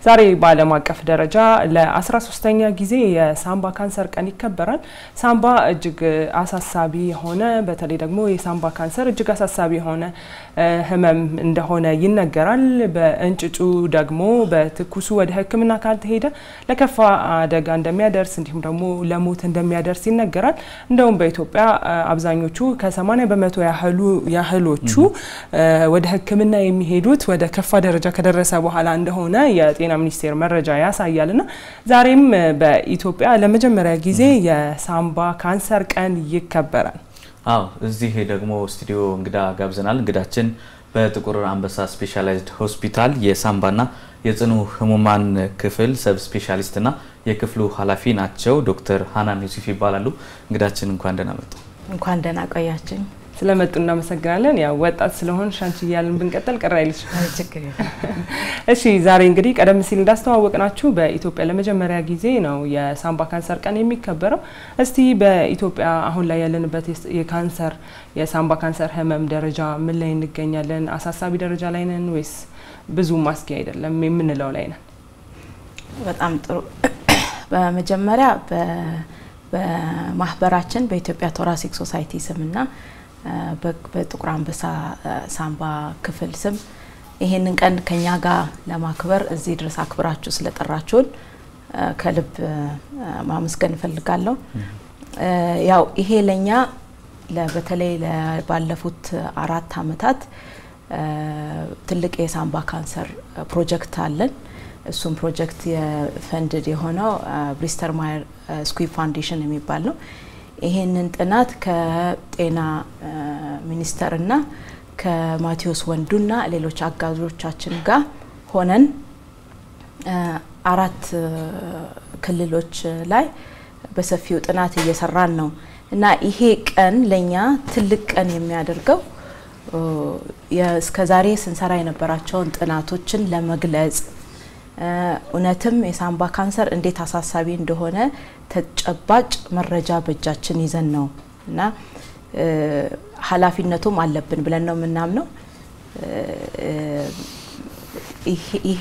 ዛሬ በዓለም አቀፍ ደረጃ ለ13ኛ ጊዜ የሳምባ ካንሰር ቀን ይከበራል። ሳምባ እጅግ አሳሳቢ የሆነ በተለይ ደግሞ የሳምባ ካንሰር እጅግ አሳሳቢ የሆነ ህመም እንደሆነ ይነገራል። በእንጭጩ ደግሞ በትኩሱ ወደ ሕክምና ካልተሄደ ለከፋ አደጋ እንደሚያደርስ እንዲሁም ደግሞ ለሞት እንደሚያደርስ ይነገራል። እንደውም በኢትዮጵያ አብዛኞቹ ከ80 በመቶ ያህሉ ያህሎቹ ወደ ሕክምና የሚሄዱት ወደ ከፋ ደረጃ ከደረሰ በኋላ እንደሆነ የጤና ሚኒስቴር መረጃ ያሳያል። እና ዛሬም በኢትዮጵያ ለመጀመሪያ ጊዜ የሳምባ ካንሰር ቀን ይከበራል። አዎ እዚህ ደግሞ ስቱዲዮ እንግዳ ጋብዘናል። እንግዳችን በጥቁር አንበሳ ስፔሻላይዝድ ሆስፒታል የሳምባና የጽኑ ህሙማን ክፍል ሰብ ስፔሻሊስትና የክፍሉ ኃላፊ ናቸው። ዶክተር ሀናን ዩሱፍ ይባላሉ። እንግዳችን እንኳን ደህና መጡ። እንኳን ደህና ቆያችን። ስለመጡ እናመሰግናለን። ያው ወጣት ስለሆን ሻንቺ እያልን ብንቀጥል ቅር አይልሽ። እሺ ዛሬ እንግዲህ ቀደም ሲል እንዳስተዋወቅናችሁ በኢትዮጵያ ለመጀመሪያ ጊዜ ነው የሳምባ ካንሰር ቀን የሚከበረው። እስቲ በኢትዮጵያ አሁን ላይ ያለንበት የካንሰር የሳምባ ካንሰር ህመም ደረጃ ምን ላይ እንገኛለን? አሳሳቢ ደረጃ ላይ ነን ወይስ ብዙ ማስጊ አይደለም የምንለው ላይ ነን? በጣም ጥሩ። በመጀመሪያ በማህበራችን በኢትዮጵያ ቶራሲክ ሶሳይቲ ስምና በጥቁር አንበሳ ሳምባ ክፍል ስም ይሄንን ቀን ከኛ ጋር ለማክበር እዚህ ድረስ አክብራችሁ ስለጠራችሁን ከልብ ማመስገን እፈልጋለሁ። ያው ይሄ ለኛ በተለይ ባለፉት አራት አመታት ትልቅ የሳምባ ካንሰር ፕሮጀክት አለን። እሱም ፕሮጀክት የፈንድድ የሆነው ብሪስተር ማየር ስኩዊብ ፋውንዴሽን የሚባል ነው። ይሄንን ጥናት ከጤና ሚኒስቴርና ከማቴዎስ ወንዱና ሌሎች አጋዦቻችን ጋር ሆነን አራት ክልሎች ላይ በሰፊው ጥናት እየሰራን ነው እና ይሄ ቀን ለኛ ትልቅ ቀን የሚያደርገው እስከዛሬ ስንሰራ የነበራቸውን ጥናቶችን ለመግለጽ እውነትም የሳምባ ካንሰር እንዴት አሳሳቢ እንደሆነ ተጨባጭ መረጃ በእጃችን ይዘን ነው እና ኃላፊነቱም አለብን ብለን ነው የምናምነው። ይሄ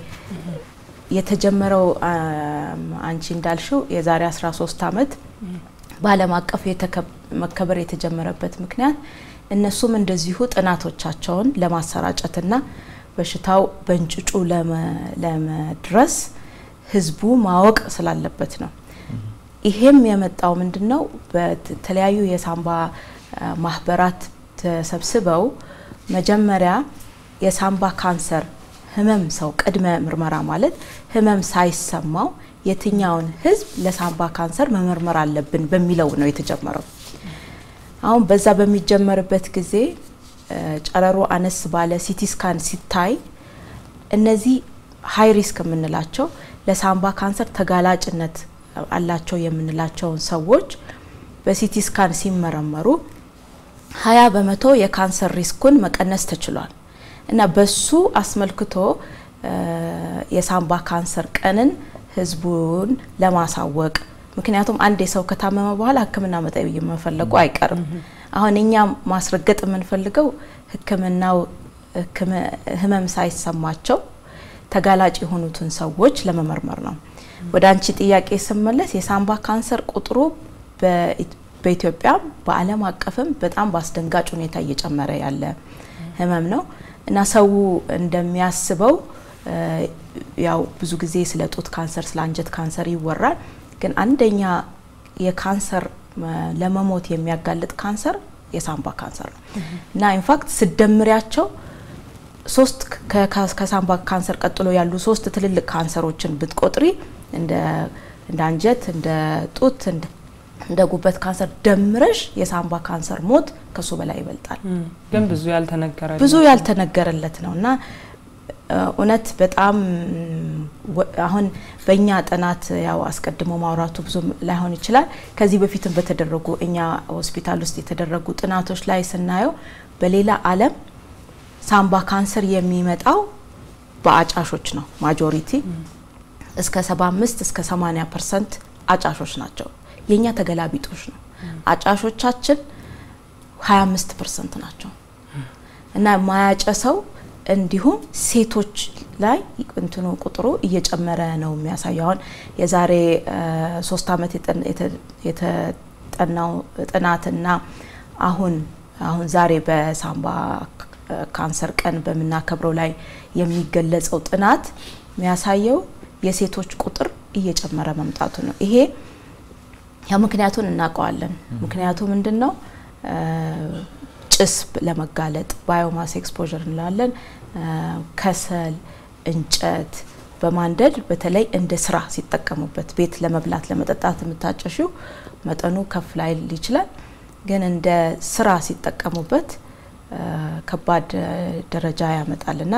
የተጀመረው አንቺ እንዳልሽው የዛሬ 13 ዓመት በዓለም አቀፍ መከበር የተጀመረበት ምክንያት እነሱም እንደዚሁ ጥናቶቻቸውን ለማሰራጨትና በሽታው በእንጭጩ ለመድረስ ህዝቡ ማወቅ ስላለበት ነው። ይሄም የመጣው ምንድን ነው? በተለያዩ የሳምባ ማህበራት ተሰብስበው መጀመሪያ የሳምባ ካንሰር ህመም ሰው ቅድመ ምርመራ ማለት ህመም ሳይሰማው የትኛውን ህዝብ ለሳምባ ካንሰር መመርመር አለብን በሚለው ነው የተጀመረው። አሁን በዛ በሚጀመርበት ጊዜ ጨረሮ አነስ ባለ ሲቲ ስካን ሲታይ እነዚህ ሀይ ሪስክ የምንላቸው ለሳምባ ካንሰር ተጋላጭነት አላቸው የምንላቸውን ሰዎች በሲቲ ስካን ሲመረመሩ ሀያ በመቶ የካንሰር ሪስኩን መቀነስ ተችሏል እና በሱ አስመልክቶ የሳምባ ካንሰር ቀንን ህዝቡን ለማሳወቅ ምክንያቱም አንድ የሰው ከታመመ በኋላ ሕክምና መጠየቅ መፈለጉ አይቀርም። አሁን እኛ ማስረገጥ የምንፈልገው ሕክምናው ህመም ሳይሰማቸው ተጋላጭ የሆኑትን ሰዎች ለመመርመር ነው። ወደ አንቺ ጥያቄ ስመለስ የሳምባ ካንሰር ቁጥሩ በኢትዮጵያ በዓለም አቀፍም በጣም በአስደንጋጭ ሁኔታ እየጨመረ ያለ ህመም ነው እና ሰው እንደሚያስበው ያው ብዙ ጊዜ ስለ ጡት ካንሰር፣ ስለ አንጀት ካንሰር ይወራል። ግን አንደኛ የካንሰር ለመሞት የሚያጋልጥ ካንሰር የሳምባ ካንሰር ነው እና ኢንፋክት ስደምሪያቸው ሶስት ከሳምባ ካንሰር ቀጥሎ ያሉ ሶስት ትልልቅ ካንሰሮችን ብትቆጥሪ እንደ አንጀት፣ እንደ ጡት፣ እንደ ጉበት ካንሰር ደምረሽ የሳምባ ካንሰር ሞት ከሱ በላይ ይበልጣል። ግን ብዙ ያልተነገረ ብዙ ያልተነገረለት ነው እና እውነት በጣም አሁን በእኛ ጥናት ያው አስቀድሞ ማውራቱ ብዙ ላይሆን ይችላል። ከዚህ በፊትም በተደረጉ እኛ ሆስፒታል ውስጥ የተደረጉ ጥናቶች ላይ ስናየው በሌላ ዓለም ሳምባ ካንሰር የሚመጣው በአጫሾች ነው። ማጆሪቲ እስከ 75 እስከ 80 ፐርሰንት አጫሾች ናቸው። የእኛ ተገላቢጦች ነው። አጫሾቻችን 25 ፐርሰንት ናቸው እና ማያጨሰው እንዲሁም ሴቶች ላይ እንትኑ ቁጥሩ እየጨመረ ነው የሚያሳየው። አሁን የዛሬ ሶስት ዓመት የተጠናው ጥናትና አሁን አሁን ዛሬ በሳምባ ካንሰር ቀን በምናከብረው ላይ የሚገለጸው ጥናት የሚያሳየው የሴቶች ቁጥር እየጨመረ መምጣቱ ነው። ይሄ ያ ምክንያቱን እናውቀዋለን። ምክንያቱ ምንድን ነው? ጭስ ለመጋለጥ ባዮማስ ኤክስፖዠር እንላለን። ከሰል፣ እንጨት በማንደድ በተለይ እንደ ስራ ሲጠቀሙበት ቤት ለመብላት ለመጠጣት የምታጨሽው መጠኑ ከፍ ላይል ይችላል። ግን እንደ ስራ ሲጠቀሙበት ከባድ ደረጃ ያመጣልና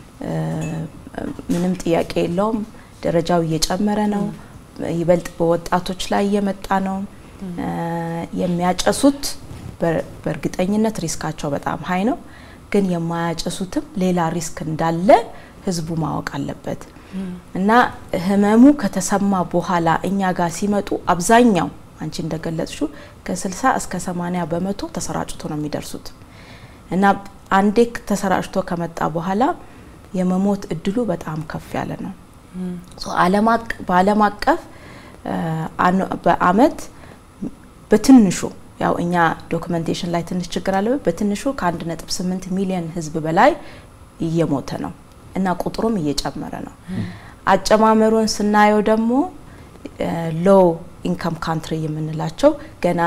ምንም ጥያቄ የለውም። ደረጃው እየጨመረ ነው። ይበልጥ በወጣቶች ላይ እየመጣ ነው። የሚያጨሱት በእርግጠኝነት ሪስካቸው በጣም ሀይ ነው። ግን የማያጨሱትም ሌላ ሪስክ እንዳለ ህዝቡ ማወቅ አለበት እና ህመሙ ከተሰማ በኋላ እኛ ጋር ሲመጡ አብዛኛው አንቺ እንደገለጽሽው ከ60 እስከ 80 በመቶ ተሰራጭቶ ነው የሚደርሱት እና አንዴ ተሰራጭቶ ከመጣ በኋላ የመሞት እድሉ በጣም ከፍ ያለ ነው። በዓለም አቀፍ በአመት በትንሹ ያው እኛ ዶክመንቴሽን ላይ ትንሽ ችግር አለበት። በትንሹ ከ1.8 ሚሊዮን ህዝብ በላይ እየሞተ ነው እና ቁጥሩም እየጨመረ ነው። አጨማመሩን ስናየው ደግሞ ሎ ኢንካም ካንትሪ የምንላቸው ገና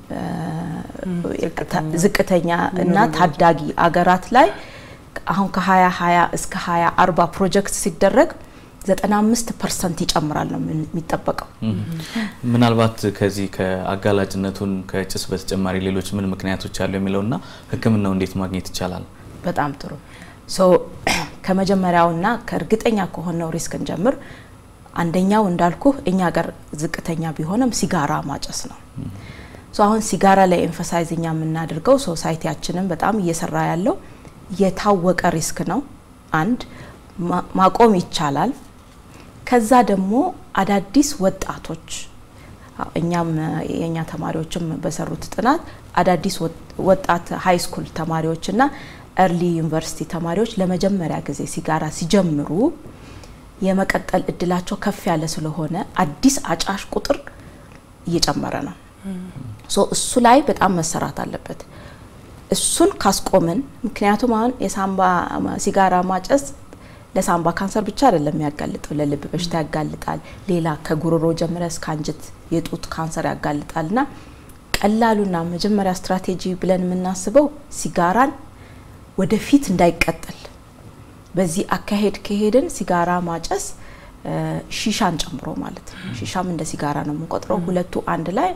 ዝቅተኛ እና ታዳጊ አገራት ላይ አሁን ከ2020 እስከ 2040 ፕሮጀክት ሲደረግ 95 ፐርሰንት ይጨምራል ነው የሚጠበቀው። ምናልባት ከዚህ ከአጋላጭነቱን ከጭስ በተጨማሪ ሌሎች ምን ምክንያቶች አሉ የሚለውና ሕክምናው እንዴት ማግኘት ይቻላል? በጣም ጥሩ ሶ ከመጀመሪያውና ከእርግጠኛ ከሆነው ሪስክ እንጀምር። አንደኛው እንዳልኩ እኛ ጋር ዝቅተኛ ቢሆንም ሲጋራ ማጨስ ነው። ሶ አሁን ሲጋራ ላይ ኤንፈሳይዝ እኛ የምናደርገው ሶሳይቲያችንን በጣም እየሰራ ያለው የታወቀ ሪስክ ነው። አንድ ማቆም ይቻላል። ከዛ ደግሞ አዳዲስ ወጣቶች እኛም የእኛ ተማሪዎችም በሰሩት ጥናት አዳዲስ ወጣት ሀይ ስኩል ተማሪዎችና ኤርሊ ዩኒቨርሲቲ ተማሪዎች ለመጀመሪያ ጊዜ ሲጋራ ሲጀምሩ የመቀጠል እድላቸው ከፍ ያለ ስለሆነ አዲስ አጫሽ ቁጥር እየጨመረ ነው። ሶ እሱ ላይ በጣም መሰራት አለበት። እሱን ካስቆምን፣ ምክንያቱም አሁን የሳምባ ሲጋራ ማጨስ ለሳምባ ካንሰር ብቻ አይደለም የሚያጋልጠው፣ ለልብ በሽታ ያጋልጣል። ሌላ ከጉሮሮ ጀምረ እስከ አንጀት የጡት ካንሰር ያጋልጣል። እና ቀላሉና መጀመሪያ ስትራቴጂ ብለን የምናስበው ሲጋራን ወደፊት እንዳይቀጥል በዚህ አካሄድ ከሄድን ሲጋራ ማጨስ ሺሻን ጨምሮ ማለት ነው። ሺሻም እንደ ሲጋራ ነው የምንቆጥረው። ሁለቱ አንድ ላይ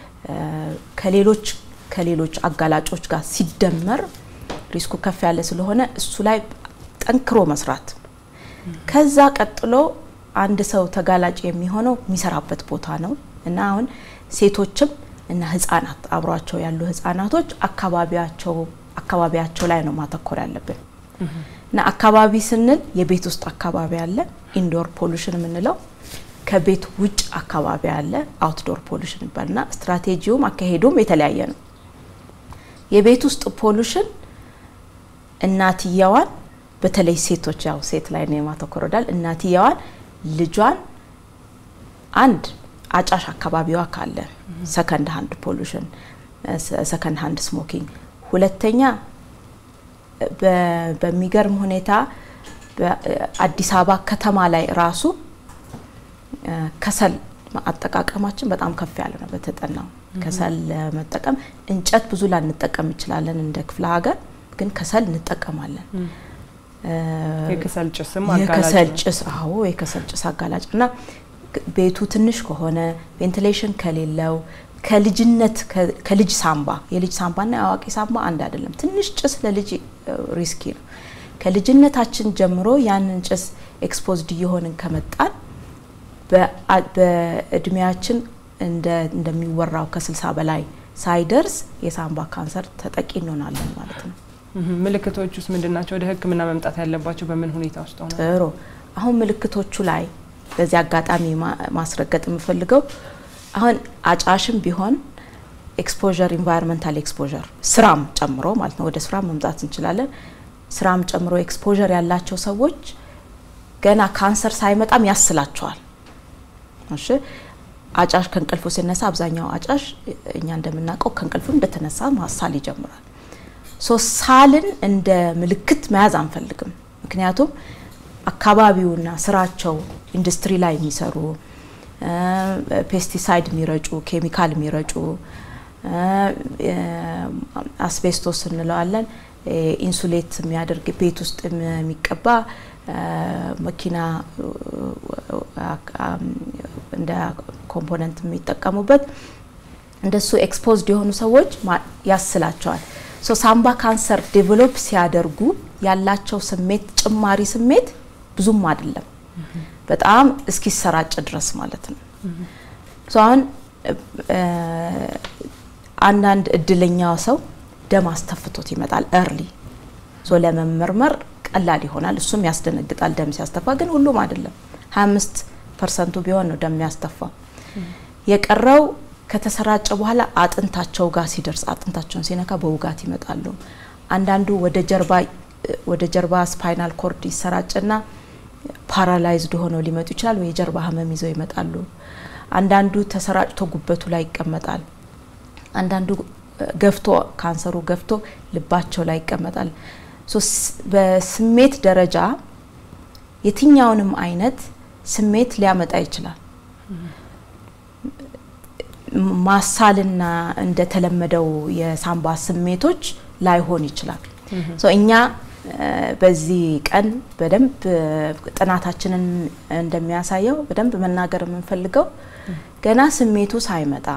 ከሌሎች ከሌሎች አጋላጮች ጋር ሲደመር ሪስኩ ከፍ ያለ ስለሆነ እሱ ላይ ጠንክሮ መስራት። ከዛ ቀጥሎ አንድ ሰው ተጋላጭ የሚሆነው የሚሰራበት ቦታ ነው እና አሁን ሴቶችም እና ህጻናት አብሯቸው ያሉ ህጻናቶች አካባቢያቸው አካባቢያቸው ላይ ነው ማተኮር ያለብን እና አካባቢ ስንል የቤት ውስጥ አካባቢ አለ፣ ኢንዶር ፖሉሽን የምንለው ከቤት ውጭ አካባቢ አለ፣ አውትዶር ፖሉሽን ይባልና ስትራቴጂውም አካሄዱም የተለያየ ነው። የቤት ውስጥ ፖሉሽን እናትየዋን በተለይ ሴቶች ያው ሴት ላይ ነው የማተኮር ወዳል እናትየዋን ልጇን አንድ አጫሽ አካባቢዋ ካለ ሰከንድ ሃንድ ፖሉሽን ሰከንድ ሃንድ ስሞኪንግ ሁለተኛ በሚገርም ሁኔታ በአዲስ አበባ ከተማ ላይ ራሱ ከሰል አጠቃቀማችን በጣም ከፍ ያለ ነው። በተጠናው ከሰል ለመጠቀም እንጨት ብዙ ላንጠቀም እንችላለን እንደ ክፍለ ሀገር፣ ግን ከሰል እንጠቀማለን። የከሰል ጭስም የከሰል ጭስ አዎ፣ የከሰል ጭስ አጋላጭ እና ቤቱ ትንሽ ከሆነ ቬንቲሌሽን ከሌለው ከልጅነት ከልጅ ሳምባ የልጅ ሳምባና የአዋቂ ሳምባ አንድ አይደለም። ትንሽ ጭስ ለልጅ ሪስኪ ነው። ከልጅነታችን ጀምሮ ያንን ጭስ ኤክስፖዝድ እየሆንን ከመጣን በእድሜያችን እንደሚወራው ከስልሳ በላይ ሳይደርስ የሳምባ ካንሰር ተጠቂ እንሆናለን ማለት ነው። ምልክቶች ውስጥ ምንድን ናቸው? ወደ ሕክምና መምጣት ያለባቸው በምን ሁኔታ ውስጥ ሆነ? ጥሩ። አሁን ምልክቶቹ ላይ በዚህ አጋጣሚ ማስረገጥ የምፈልገው አሁን አጫሽም ቢሆን ኤክስፖዠር ኢንቫይሮንመንታል ኤክስፖዠር ስራም ጨምሮ ማለት ነው። ወደ ስራ መምጣት እንችላለን። ስራም ጨምሮ ኤክስፖዠር ያላቸው ሰዎች ገና ካንሰር ሳይመጣም ያስላቸዋል። እሺ አጫሽ ከእንቅልፉ ሲነሳ አብዛኛው አጫሽ እኛ እንደምናውቀው ከእንቅልፉ እንደተነሳ ማሳል ይጀምራል። ሶ ሳልን እንደ ምልክት መያዝ አንፈልግም። ምክንያቱም አካባቢውና ስራቸው ኢንዱስትሪ ላይ የሚሰሩ ፔስቲሳይድ የሚረጩ ኬሚካል የሚረጩ አስቤስቶስ እንለዋለን ኢንሱሌት የሚያደርግ ቤት ውስጥ የሚቀባ መኪና እንደ ኮምፖነንት የሚጠቀሙበት እንደሱ ኤክስፖዝድ የሆኑ ሰዎች ያስላቸዋል። ሶ ሳምባ ካንሰር ዴቨሎፕ ሲያደርጉ ያላቸው ስሜት ጭማሪ ስሜት ብዙም አይደለም፣ በጣም እስኪሰራጭ ድረስ ማለት ነው። ሶ አሁን አንዳንድ እድለኛው ሰው ደም አስተፍቶት ይመጣል እርሊ ሶ ለመመርመር ቀላል ይሆናል። እሱም ያስደነግጣል ደም ሲያስተፋ፣ ግን ሁሉም አይደለም። 25 ፐርሰንቱ ቢሆን ነው ደም ያስተፋ። የቀረው ከተሰራጨ በኋላ አጥንታቸው ጋር ሲደርስ አጥንታቸውን ሲነካ በውጋት ይመጣሉ። አንዳንዱ ወደ ጀርባ ወደ ጀርባ ስፓይናል ኮርድ ይሰራጭና ፓራላይዝድ ሆነው ሊመጡ ይችላል፣ ወይ የጀርባ ህመም ይዘው ይመጣሉ። አንዳንዱ ተሰራጭቶ ጉበቱ ላይ ይቀመጣል። አንዳንዱ ገፍቶ ካንሰሩ ገፍቶ ልባቸው ላይ ይቀመጣል። በስሜት ደረጃ የትኛውንም አይነት ስሜት ሊያመጣ ይችላል። ማሳልና እንደተለመደው የሳምባ ስሜቶች ላይሆን ይችላል። እኛ በዚህ ቀን በደንብ ጥናታችንን እንደሚያሳየው በደንብ መናገር የምንፈልገው ገና ስሜቱ ሳይመጣ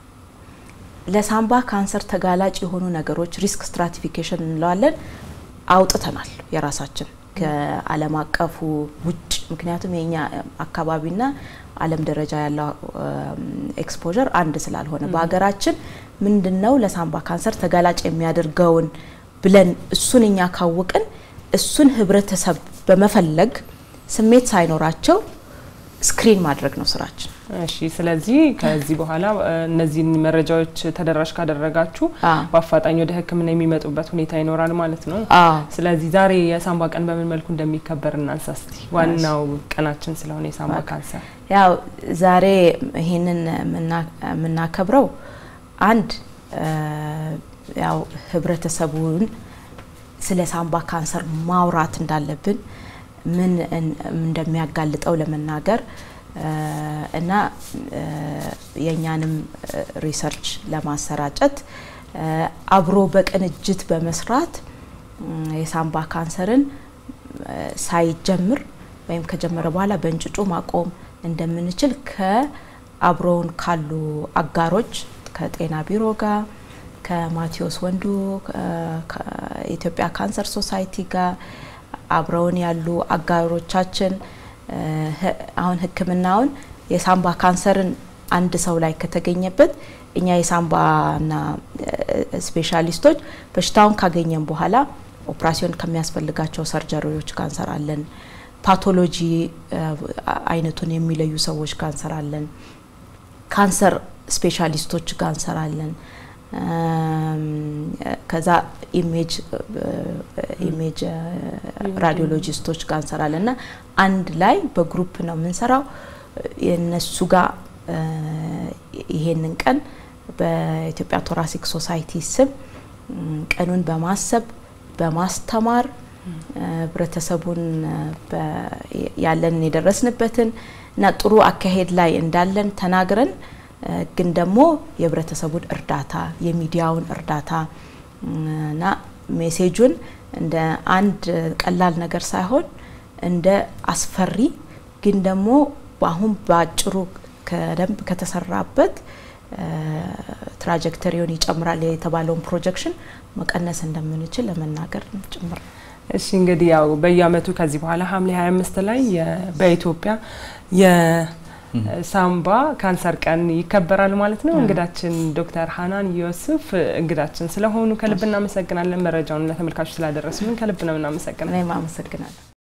ለሳምባ ካንሰር ተጋላጭ የሆኑ ነገሮች ሪስክ ስትራቲፊኬሽን እንለዋለን አውጥተናል የራሳችን ከዓለም አቀፉ ውጭ። ምክንያቱም የኛ አካባቢና ዓለም ደረጃ ያለው ኤክስፖዠር አንድ ስላልሆነ በሀገራችን ምንድን ነው ለሳምባ ካንሰር ተጋላጭ የሚያደርገውን ብለን እሱን እኛ ካወቅን እሱን ህብረተሰብ በመፈለግ ስሜት ሳይኖራቸው ስክሪን ማድረግ ነው ስራችን። እሺ ስለዚህ ከዚህ በኋላ እነዚህን መረጃዎች ተደራሽ ካደረጋችሁ በአፋጣኝ ወደ ሕክምና የሚመጡበት ሁኔታ ይኖራል ማለት ነው። ስለዚህ ዛሬ የሳምባ ቀን በምን መልኩ እንደሚከበር እናንሳ እስቲ። ዋናው ቀናችን ስለሆነ የሳምባ ካንሰር ያው ዛሬ ይሄንን የምናከብረው አንድ ያው ህብረተሰቡን ስለ ሳምባ ካንሰር ማውራት እንዳለብን ምን እንደሚያጋልጠው ለመናገር እና የእኛንም ሪሰርች ለማሰራጨት አብሮ በቅንጅት በመስራት የሳምባ ካንሰርን ሳይጀምር ወይም ከጀመረ በኋላ በእንጭጩ ማቆም እንደምንችል ከአብሮውን ካሉ አጋሮች ከጤና ቢሮ ጋር ከማቴዎስ ወንዱ ከኢትዮጵያ ካንሰር ሶሳይቲ ጋር አብረውን ያሉ አጋሮቻችን አሁን ህክምናውን የሳምባ ካንሰርን አንድ ሰው ላይ ከተገኘበት እኛ የሳምባና ስፔሻሊስቶች በሽታውን ካገኘን በኋላ ኦፕራሲዮን ከሚያስፈልጋቸው ሰርጀሪዎች ጋር እንሰራለን። ፓቶሎጂ አይነቱን የሚለዩ ሰዎች ጋር እንሰራለን። ካንሰር ስፔሻሊስቶች ጋር እንሰራለን። ከዛ ኢሜጅ ኢሜጅ ራዲዮሎጂስቶች ጋር እንሰራለን እና አንድ ላይ በግሩፕ ነው የምንሰራው። የነሱ ጋር ይሄንን ቀን በኢትዮጵያ ቶራሲክ ሶሳይቲ ስም ቀኑን በማሰብ በማስተማር ህብረተሰቡን ያለንን የደረስንበትን እና ጥሩ አካሄድ ላይ እንዳለን ተናግረን ግን ደግሞ የህብረተሰቡን እርዳታ የሚዲያውን እርዳታ እና ሜሴጁን እንደ አንድ ቀላል ነገር ሳይሆን እንደ አስፈሪ ግን ደግሞ አሁን በአጭሩ ከደንብ ከተሰራበት ትራጀክተሪውን ይጨምራል የተባለውን ፕሮጀክሽን መቀነስ እንደምንችል ለመናገር ጭምር ነው። እሺ እንግዲህ ያው በየአመቱ ከዚህ በኋላ ሐምሌ 25 ላይ በኢትዮጵያ የሳምባ ካንሰር ቀን ይከበራል ማለት ነው። እንግዳችን ዶክተር ሀናን ዮሱፍ እንግዳችን ስለሆኑ ከልብ እናመሰግናለን። መረጃውን ለተመልካቾች ስላደረሱልን ከልብ ነው እናመሰግናለን። እኔም አመሰግናለሁ።